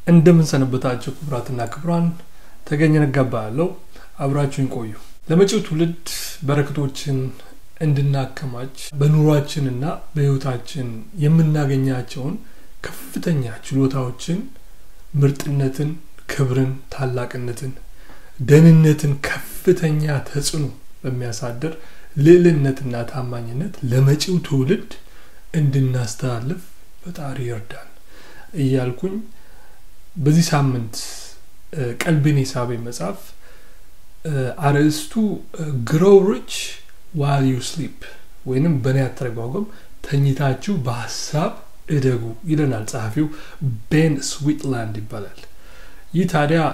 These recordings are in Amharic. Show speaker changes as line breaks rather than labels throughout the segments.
እንደምን ሰነበታችሁ ክቡራትና ክቡራን፣ ተገኘ ነጋ እባላለሁ። አብራችሁን ቆዩ። ለመጪው ትውልድ በረከቶችን እንድናከማች በኑሯችንና በሕይወታችን የምናገኛቸውን ከፍተኛ ችሎታዎችን፣ ምርጥነትን፣ ክብርን፣ ታላቅነትን፣ ደህንነትን ከፍተኛ ተጽዕኖ በሚያሳድር ልዕልነትና ታማኝነት ለመጪው ትውልድ እንድናስተላልፍ ፈጣሪ ይርዳን እያልኩኝ በዚህ ሳምንት ቀልቤን የሳበኝ መጽሐፍ አርዕስቱ ግሮው ሪች ዋል ዩ ስሊፕ ወይንም በእኔ አተረጓጎም ተኝታችሁ በሀሳብ እደጉ ይለናል ጸሐፊው ቤን ስዊትላንድ ይባላል። ይህ ታዲያ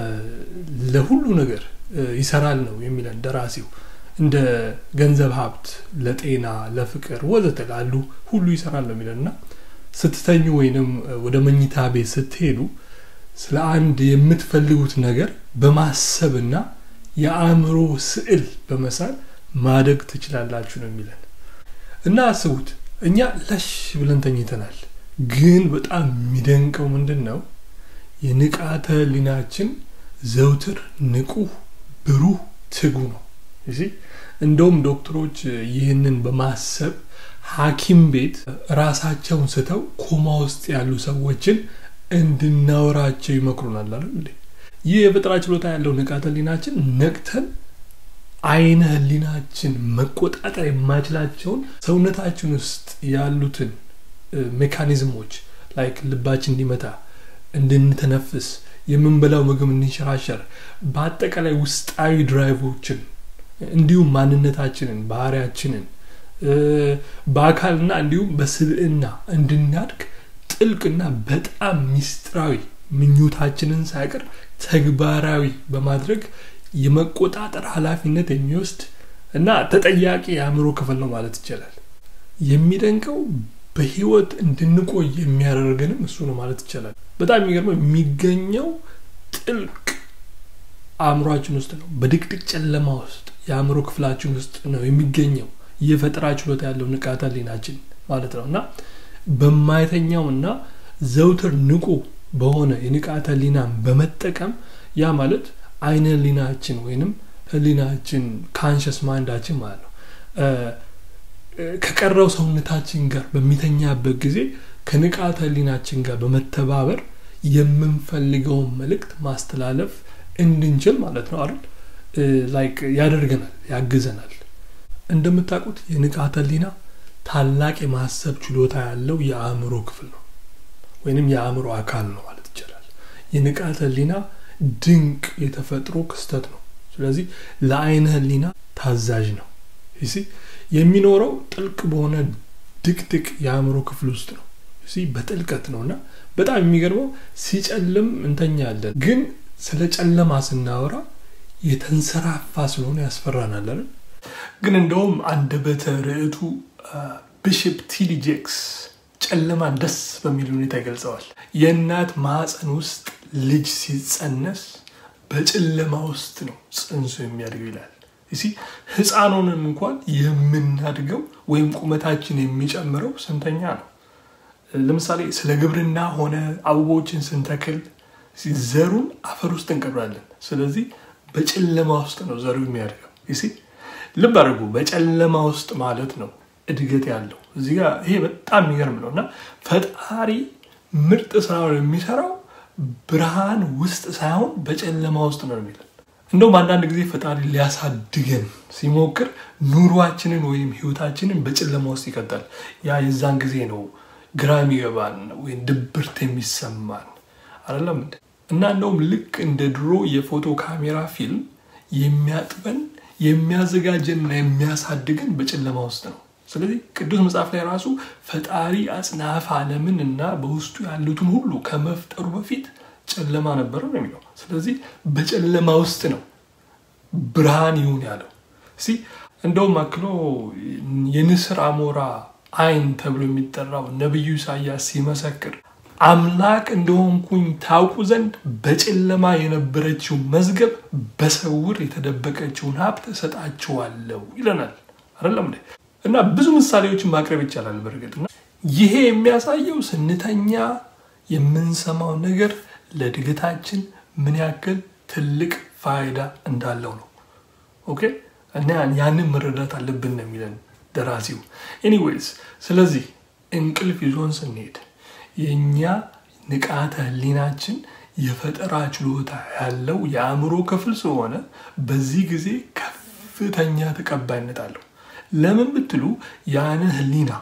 ለሁሉ ነገር ይሰራል ነው የሚለን ደራሲው። እንደ ገንዘብ ሀብት፣ ለጤና፣ ለፍቅር ወዘተ ላሉ ሁሉ ይሰራል ነው የሚለን እና ስትተኙ ወይንም ወደ መኝታ ቤት ስትሄዱ ስለ አንድ የምትፈልጉት ነገር በማሰብና የአእምሮ ስዕል በመሳል ማደግ ትችላላችሁ ነው የሚለን እና አስቡት እኛ ለሽ ብለን ተኝተናል። ግን በጣም የሚደንቀው ምንድን ነው የንቃተ ህሊናችን ዘውትር ንቁህ፣ ብሩህ፣ ትጉ ነው። እንደውም ዶክተሮች ይህንን በማሰብ ሐኪም ቤት ራሳቸውን ስተው ኮማ ውስጥ ያሉ ሰዎችን እንድናወራቸው ይመክሩናል አይደል እንዴ? ይህ የፈጠራ ችሎታ ያለው ንቃተ ህሊናችን ነቅተን አይነ ህሊናችን መቆጣጠር የማይችላቸውን ሰውነታችን ውስጥ ያሉትን ሜካኒዝሞች ላይክ ልባችን እንዲመታ፣ እንድንተነፍስ፣ የምንበላው ምግብ እንዲንሸራሸር፣ በአጠቃላይ ውስጣዊ ድራይቮችን እንዲሁም ማንነታችንን ባህሪያችንን በአካልና እንዲሁም በስብዕና እንድናድግ ጥልቅና በጣም ሚስጥራዊ ምኞታችንን ሳይቀር ተግባራዊ በማድረግ የመቆጣጠር ኃላፊነት የሚወስድ እና ተጠያቂ የአእምሮ ክፍል ነው ማለት ይቻላል። የሚደንቀው በህይወት እንድንቆይ የሚያደርገንም እሱ ነው ማለት ይቻላል። በጣም የሚገርመው የሚገኘው ጥልቅ አእምሯችን ውስጥ ነው። በድቅድቅ ጨለማ ውስጥ የአእምሮ ክፍላችን ውስጥ ነው የሚገኘው የፈጠራ ችሎታ ያለው ንቃተ ህሊናችን ማለት ነው እና በማይተኛው እና ዘውትር ንቁ በሆነ የንቃተ ህሊናን በመጠቀም ያ ማለት አይነ ህሊናችን ወይንም ህሊናችን ካንሸስ ማይንዳችን ማለት ነው ከቀረው ሰውነታችን ጋር በሚተኛበት ጊዜ ከንቃተ ህሊናችን ጋር በመተባበር የምንፈልገውን መልእክት ማስተላለፍ እንድንችል ማለት ነው አይደል ላይክ ያደርገናል ያግዘናል እንደምታውቁት የንቃተ ህሊና ታላቅ የማሰብ ችሎታ ያለው የአእምሮ ክፍል ነው ወይንም የአእምሮ አካል ነው ማለት ይቻላል የንቃተ ህሊና ድንቅ የተፈጥሮ ክስተት ነው ስለዚህ ለአይነ ህሊና ታዛዥ ነው ይሲ የሚኖረው ጥልቅ በሆነ ድቅድቅ የአእምሮ ክፍል ውስጥ ነው ሲ በጥልቀት ነው እና በጣም የሚገርመው ሲጨልም እንተኛለን ግን ስለ ጨለማ ስናወራ የተንሰራፋ ስለሆነ ያስፈራናል አይደል ግን እንደውም አንደበተ ርዕቱ ቢሽፕ ቲዲ ጄክስ ጨለማን ደስ በሚል ሁኔታ ይገልጸዋል የእናት ማዕፀን ውስጥ ልጅ ሲጸነስ በጨለማ ውስጥ ነው ጽንሱ የሚያድገው ይላል እሲ ህፃኑንም እንኳን የምናድገው ወይም ቁመታችን የሚጨምረው ስንተኛ ነው ለምሳሌ ስለ ግብርና ሆነ አበቦችን ስንተክል ዘሩን አፈር ውስጥ እንቀብራለን ስለዚህ በጨለማ ውስጥ ነው ዘሩ የሚያድገው ይሲ ልብ አድርጉ በጨለማ ውስጥ ማለት ነው እድገት ያለው እዚህ ጋር ይሄ በጣም የሚገርም ነው እና ፈጣሪ ምርጥ ስራውን የሚሰራው ብርሃን ውስጥ ሳይሆን በጨለማ ውስጥ ነው የሚለን እንደውም አንዳንድ ጊዜ ፈጣሪ ሊያሳድገን ሲሞክር ኑሯችንን ወይም ህይወታችንን በጨለማ ውስጥ ይቀጣል ያ የዛን ጊዜ ነው ግራ የሚገባን ወይም ድብርት የሚሰማን አይደለም እና እንደውም ልክ እንደ ድሮ የፎቶ ካሜራ ፊልም የሚያጥበን የሚያዘጋጀንና የሚያሳድገን በጨለማ ውስጥ ነው ስለዚህ ቅዱስ መጽሐፍ ላይ ራሱ ፈጣሪ አጽናፍ አለምን እና በውስጡ ያሉትን ሁሉ ከመፍጠሩ በፊት ጨለማ ነበረ ነው የሚለው ስለዚህ በጨለማ ውስጥ ነው ብርሃን ይሁን ያለው ሲ እንደውም አክሎ የንስር አሞራ አይን ተብሎ የሚጠራው ነቢዩ ኢሳያስ ሲመሰክር አምላክ እንደሆንኩኝ ታውቁ ዘንድ በጨለማ የነበረችው መዝገብ በስውር የተደበቀችውን ሀብት እሰጣችኋለሁ ይለናል አይደለም እና ብዙ ምሳሌዎችን ማቅረብ ይቻላል በእርግጥ ይሄ የሚያሳየው ስንተኛ የምንሰማው ነገር ለእድገታችን ምን ያክል ትልቅ ፋይዳ እንዳለው ነው። ኦኬ እና ያንን መረዳት አለብን ነው የሚለን ደራሲው። ኤኒዌይስ ስለዚህ እንቅልፍ ይዞን ስንሄድ የእኛ ንቃተ ህሊናችን የፈጠራ ችሎታ ያለው የአእምሮ ክፍል ስለሆነ በዚህ ጊዜ ከፍተኛ ተቀባይነት አለው። ለምን ብትሉ ያን ህሊና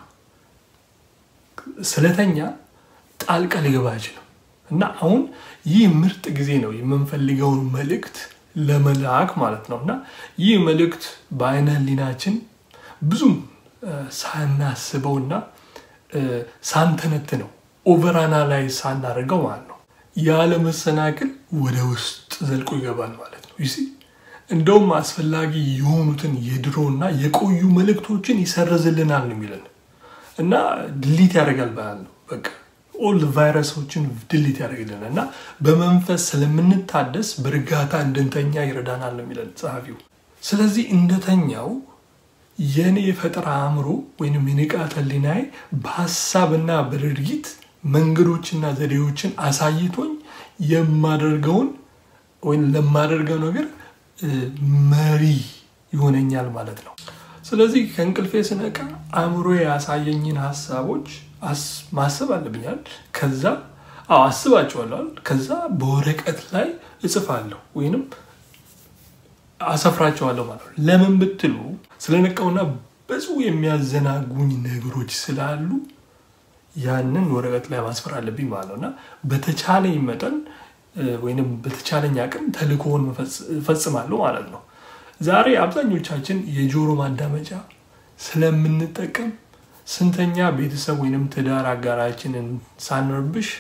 ስለተኛ ጣልቃ ሊገባ አይችልም እና አሁን ይህ ምርጥ ጊዜ ነው የምንፈልገውን መልእክት ለመላክ ማለት ነው እና ይህ መልእክት በአይነ ህሊናችን ብዙም ሳናስበውና ሳንተነትነው ኦቨርአናላይዝ ሳናደርገው ማለት ነው ያለ መሰናክል ወደ ውስጥ ዘልቆ ይገባል ማለት ነው። ይሲ እንደውም አስፈላጊ የሆኑትን የድሮና የቆዩ መልእክቶችን ይሰርዝልናል ነው የሚለን እና ድሊት ያደርጋል ባል ነው በቃ ኦል ቫይረሶችን ድሊት ያደርግልናል እና በመንፈስ ስለምንታደስ በእርጋታ እንድንተኛ ይረዳናል ነው የሚለን ጸሐፊው። ስለዚህ እንደተኛው የእኔ የፈጠራ አእምሮ ወይም የንቃተ ህሊናዬ በሀሳብና በድርጊት መንገዶችና ዘዴዎችን አሳይቶኝ የማደርገውን ወይም ለማደርገው ነገር መሪ ይሆነኛል ማለት ነው። ስለዚህ ከእንቅልፌ ስነቃ አእምሮ ያሳየኝን ሀሳቦች ማሰብ አለብኛል። ከዛ አዎ አስባቸዋለሁ። ከዛ በወረቀት ላይ እጽፋለሁ ወይንም አሰፍራቸዋለሁ ማለት ነው። ለምን ብትሉ ስለነቃውና ብዙ የሚያዘናጉኝ ነገሮች ስላሉ ያንን ወረቀት ላይ ማስፈር አለብኝ ማለት ነው እና በተቻለኝ መጠን ወይም በተቻለኝ አቅም ተልእኮውን እፈጽማለሁ ማለት ነው። ዛሬ አብዛኞቻችን የጆሮ ማዳመጫ ስለምንጠቀም ስንተኛ ቤተሰብ ወይንም ትዳር አጋራችንን ሳንረብሽ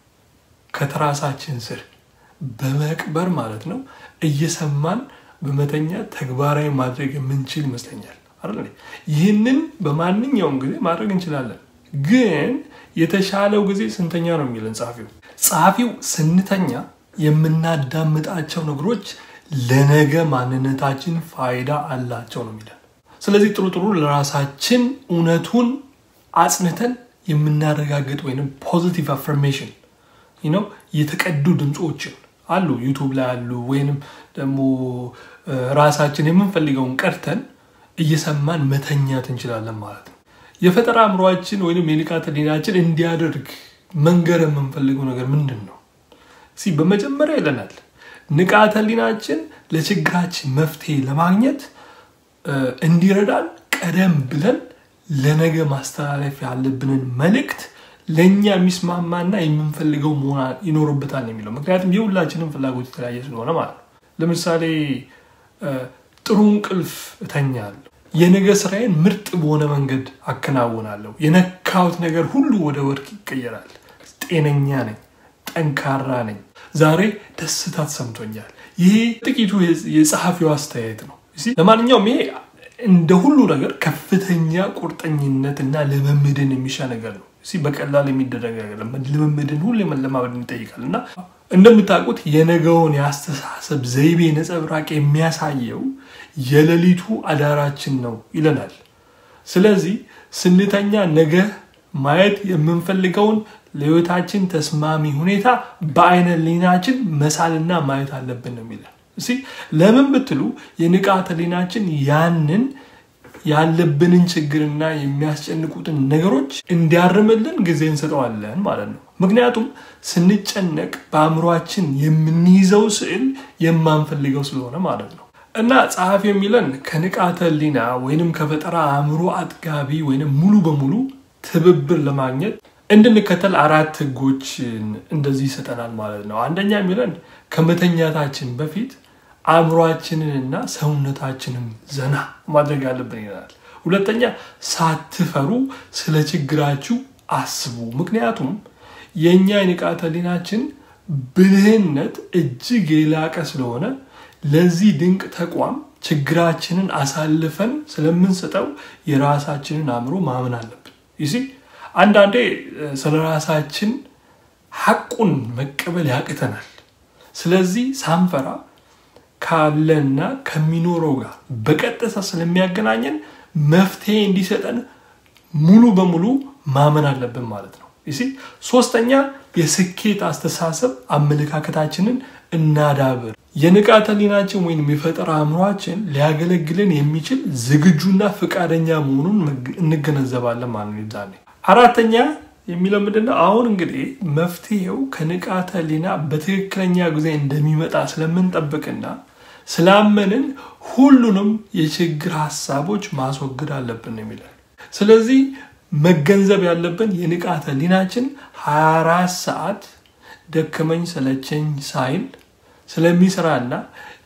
ከትራሳችን ስር በመቅበር ማለት ነው እየሰማን በመተኛ ተግባራዊ ማድረግ የምንችል ይመስለኛል አይደል? ይህንን በማንኛውም ጊዜ ማድረግ እንችላለን። ግን የተሻለው ጊዜ ስንተኛ ነው የሚለን ጸሐፊው። ጸሐፊው ስንተኛ የምናዳምጣቸው ነገሮች ለነገ ማንነታችን ፋይዳ አላቸው ነው የሚለን። ስለዚህ ጥሩ ጥሩ ለራሳችን እውነቱን አጽንተን የምናረጋግጥ ወይም ፖዚቲቭ አፍርሜሽን ነው የተቀዱ ድምፆችን አሉ ዩቱብ ላይ አሉ። ወይንም ደግሞ ራሳችን የምንፈልገውን ቀርተን እየሰማን መተኛት እንችላለን ማለት ነው። የፈጠራ አእምሯችን ወይም የንቃተ ህሊናችን እንዲያደርግ መንገር የምንፈልገው ነገር ምንድን ነው? ሲ በመጀመሪያ ይለናል ንቃተ ህሊናችን ለችግራችን መፍትሄ ለማግኘት እንዲረዳን ቀደም ብለን ለነገ ማስተላለፍ ያለብንን መልእክት ለእኛ የሚስማማና የምንፈልገው መሆን ይኖርበታል የሚለው ምክንያቱም የሁላችንም ፍላጎት የተለያየ ስለሆነ ማለት ነው። ለምሳሌ ጥሩ እንቅልፍ እተኛለሁ፣ የነገ ስራዬን ምርጥ በሆነ መንገድ አከናውናለሁ፣ የነካሁት ነገር ሁሉ ወደ ወርቅ ይቀየራል፣ ጤነኛ ነኝ፣ ጠንካራ ነኝ፣ ዛሬ ደስታ ተሰምቶኛል። ይሄ ጥቂቱ የጸሐፊው አስተያየት ነው። ለማንኛውም ይሄ እንደ ሁሉ ነገር ከፍተኛ ቁርጠኝነት እና ልምምድን የሚሻ ነገር ነው። በቀላል የሚደረግ ልምምድን ሁሌ መለማመድን ይጠይቃል እና እንደምታውቁት የነገውን የአስተሳሰብ ዘይቤ ነጸብራቅ የሚያሳየው የሌሊቱ አዳራችን ነው ይለናል። ስለዚህ ስንተኛ ነገ ማየት የምንፈልገውን ለህይወታችን ተስማሚ ሁኔታ በአይነ ህሊናችን መሳልና ማየት አለብን ነው የሚለን። እሺ ለምን ብትሉ የንቃተ ህሊናችን ያንን ያለብንን ችግርና የሚያስጨንቁትን ነገሮች እንዲያርምልን ጊዜ እንሰጠዋለን ማለት ነው። ምክንያቱም ስንጨነቅ በአእምሯችን የምንይዘው ስዕል የማንፈልገው ስለሆነ ማለት ነው። እና ጸሐፊ የሚለን ከንቃተ ህሊና ወይንም ከፈጠራ አእምሮ አጥጋቢ ወይንም ሙሉ በሙሉ ትብብር ለማግኘት እንድንከተል አራት ህጎችን እንደዚህ ይሰጠናል ማለት ነው። አንደኛ የሚለን ከመተኛታችን በፊት አእምሯችንንና ሰውነታችንን ዘና ማድረግ አለብን ይላል። ሁለተኛ ሳትፈሩ ስለ ችግራችሁ አስቡ። ምክንያቱም የእኛ የንቃተ ህሊናችን ብልህነት እጅግ የላቀ ስለሆነ ለዚህ ድንቅ ተቋም ችግራችንን አሳልፈን ስለምንሰጠው የራሳችንን አእምሮ ማመን አለብን። ይሲ አንዳንዴ ስለ ራሳችን ሐቁን መቀበል ያቅተናል። ስለዚህ ሳንፈራ ካለና ከሚኖረው ጋር በቀጥታ ስለሚያገናኘን መፍትሄ እንዲሰጠን ሙሉ በሙሉ ማመን አለብን ማለት ነው። ይሲ ሶስተኛ የስኬት አስተሳሰብ አመለካከታችንን እናዳብር። የንቃተ ህሊናችን ወይም የፈጠራ አእምሯችን ሊያገለግለን የሚችል ዝግጁና ፈቃደኛ መሆኑን እንገነዘባለን ማለት ነው። ዛኔ አራተኛ የሚለው ምንድን ነው? አሁን እንግዲህ መፍትሄው ከንቃተ ህሊና በትክክለኛ ጊዜ እንደሚመጣ ስለምንጠብቅና ስላመንን ሁሉንም የችግር ሀሳቦች ማስወገድ አለብን የሚለን ስለዚህ መገንዘብ ያለብን የንቃተ ህሊናችን 24 ሰዓት ደከመኝ ሰለቸኝ ሳይል ስለሚሰራና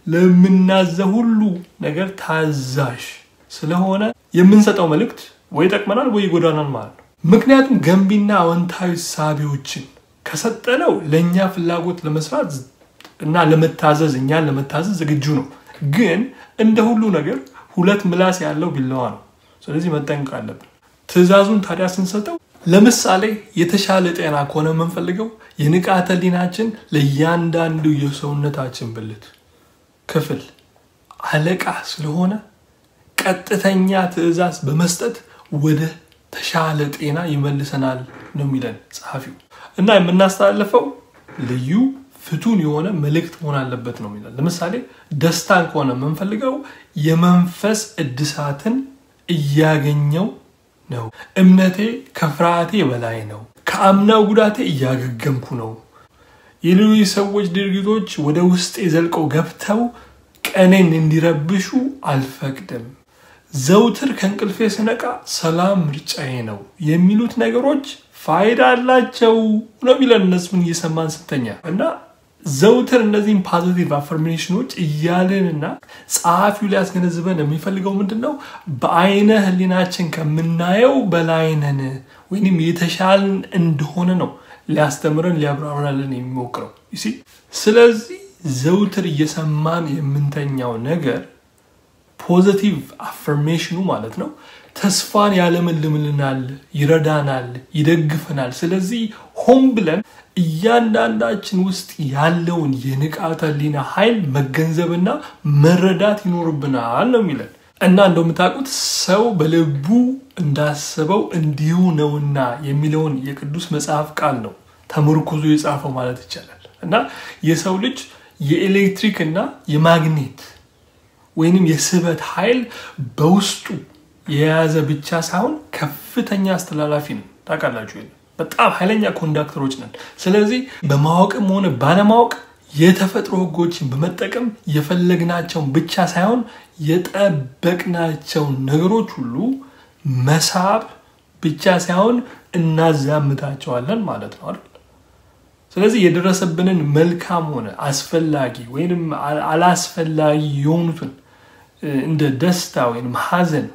ለምናዘው ሁሉ ነገር ታዛዥ ስለሆነ የምንሰጠው መልእክት ወይ ይጠቅመናል ወይ ይጎዳናል ማለት ነው። ምክንያቱም ገንቢና አዎንታዊ ሳቢዎችን ከሰጠነው ለእኛ ፍላጎት ለመስራት እና ለመታዘዝ እኛን ለመታዘዝ ዝግጁ ነው። ግን እንደ ሁሉ ነገር ሁለት ምላስ ያለው ቢላዋ ነው። ስለዚህ መጠንቀቅ አለብን። ትዕዛዙን ታዲያ ስንሰጠው ለምሳሌ የተሻለ ጤና ከሆነ የምንፈልገው የንቃተ ህሊናችን ለእያንዳንዱ የሰውነታችን ብልት ክፍል አለቃ ስለሆነ ቀጥተኛ ትዕዛዝ በመስጠት ወደ ተሻለ ጤና ይመልሰናል ነው የሚለን ጸሐፊው። እና የምናስተላልፈው ልዩ ፍቱን የሆነ መልእክት መሆን አለበት ነው የሚለን። ለምሳሌ ደስታን ከሆነ የምንፈልገው የመንፈስ እድሳትን እያገኘው ነው። እምነቴ ከፍርሃቴ በላይ ነው። ከአምናው ጉዳቴ እያገገምኩ ነው። የሌሎች ሰዎች ድርጊቶች ወደ ውስጤ ዘልቀው ገብተው ቀኔን እንዲረብሹ አልፈቅድም። ዘውትር ከእንቅልፌ ስነቃ ሰላም ምርጫዬ ነው የሚሉት ነገሮች ፋይዳ አላቸው ነው የሚለን እነሱን እየሰማን ስተኛ እና ዘውትር እነዚህን ፖዚቲቭ አፈርሜሽኖች እያልንና ጸሐፊው ሊያስገነዝበን የሚፈልገው ምንድን ነው? በአይነ ህሊናችን ከምናየው በላይ ነን ወይም የተሻልን እንደሆነ ነው ሊያስተምረን ሊያብራራልን የሚሞክረው። ስለዚህ ዘውትር እየሰማን የምንተኛው ነገር ፖዘቲቭ አፈርሜሽኑ ማለት ነው ተስፋን ያለመልምልናል፣ ይረዳናል፣ ይደግፈናል። ስለዚህ ሆን ብለን እያንዳንዳችን ውስጥ ያለውን የንቃተ ህሊና ኃይል መገንዘብና መረዳት ይኖርብናል ነው የሚለን እና እንደምታውቁት ሰው በልቡ እንዳሰበው እንዲሁ ነውና የሚለውን የቅዱስ መጽሐፍ ቃል ነው ተመርኩዞ የጻፈው ማለት ይቻላል እና የሰው ልጅ የኤሌክትሪክ እና የማግኔት ወይንም የስበት ኃይል በውስጡ የያዘ ብቻ ሳይሆን ከፍተኛ አስተላላፊ ነው። ታውቃላችሁ፣ በጣም ኃይለኛ ኮንዳክተሮች ነን። ስለዚህ በማወቅም ሆነ ባለማወቅ የተፈጥሮ ህጎችን በመጠቀም የፈለግናቸውን ብቻ ሳይሆን የጠበቅናቸውን ነገሮች ሁሉ መሳብ ብቻ ሳይሆን እናዛምታቸዋለን ማለት ነው አይደል? ስለዚህ የደረሰብንን መልካም ሆነ አስፈላጊ ወይም አላስፈላጊ የሆኑትን እንደ ደስታ ወይም ሀዘን፣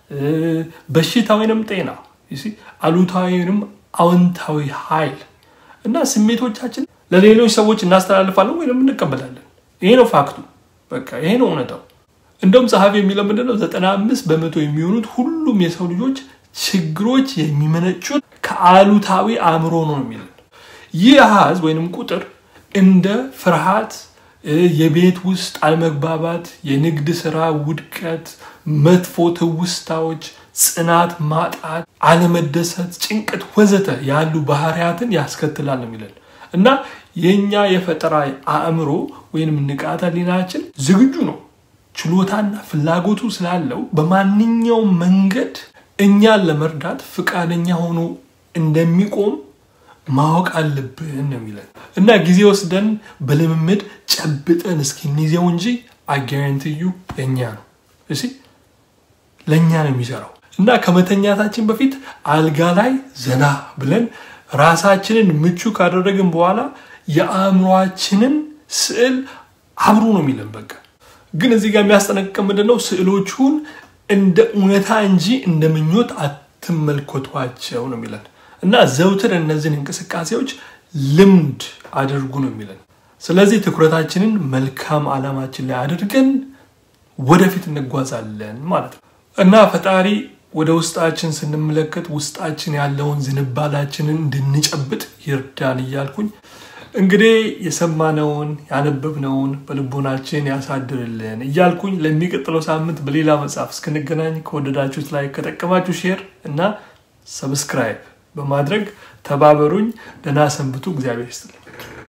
በሽታ ወይንም ጤና፣ አሉታዊ ወይም አዎንታዊ ኃይል እና ስሜቶቻችን ለሌሎች ሰዎች እናስተላልፋለን ወይም እንቀበላለን። ይሄ ነው ፋክቱ። በቃ ይሄ ነው እውነታው። እንደውም ጸሐፊ የሚለው ምንድነው ዘጠና አምስት በመቶ የሚሆኑት ሁሉም የሰው ልጆች ችግሮች የሚመነጩት ከአሉታዊ አእምሮ ነው የሚለን ይህ አሃዝ ወይንም ቁጥር እንደ ፍርሃት፣ የቤት ውስጥ አለመግባባት፣ የንግድ ስራ ውድቀት፣ መጥፎ ትውስታዎች፣ ጽናት ማጣት፣ አለመደሰት፣ ጭንቀት ወዘተ ያሉ ባህሪያትን ያስከትላል የሚለን እና የእኛ የፈጠራ አእምሮ ወይንም ንቃተ ህሊናችን ዝግጁ ነው ችሎታና ፍላጎቱ ስላለው በማንኛውም መንገድ እኛን ለመርዳት ፈቃደኛ ሆኖ እንደሚቆም ማወቅ አለብን ነው የሚለን እና ጊዜ ወስደን በልምምድ ጨብጠን እስኪንይዘው እንጂ አጋራንትዩ ለእኛ ነው እሺ ለእኛ ነው የሚሰራው እና ከመተኛታችን በፊት አልጋ ላይ ዘና ብለን ራሳችንን ምቹ ካደረግን በኋላ የአእምሯችንን ስዕል አብሮ ነው የሚለን በቃ ግን እዚህ ጋር የሚያስጠነቅቀን ምንድነው ስዕሎቹን እንደ እውነታ እንጂ እንደ ምኞት አትመልከቷቸው ነው የሚለን እና ዘውትር እነዚህን እንቅስቃሴዎች ልምድ አድርጉ ነው የሚለን ስለዚህ ትኩረታችንን መልካም ዓላማችን ላይ አድርገን ወደፊት እንጓዛለን ማለት ነው እና ፈጣሪ ወደ ውስጣችን ስንመለከት ውስጣችን ያለውን ዝንባላችንን እንድንጨብጥ ይርዳን እያልኩኝ እንግዲህ የሰማነውን ያነበብነውን በልቦናችን ያሳድርልን እያልኩኝ ለሚቀጥለው ሳምንት በሌላ መጽሐፍ እስክንገናኝ ከወደዳችሁት ላይ ከጠቀማችሁ ሼር እና ሰብስክራይብ በማድረግ ተባበሩኝ። ደህና ሰንብቱ። እግዚአብሔር ይስጥልኝ።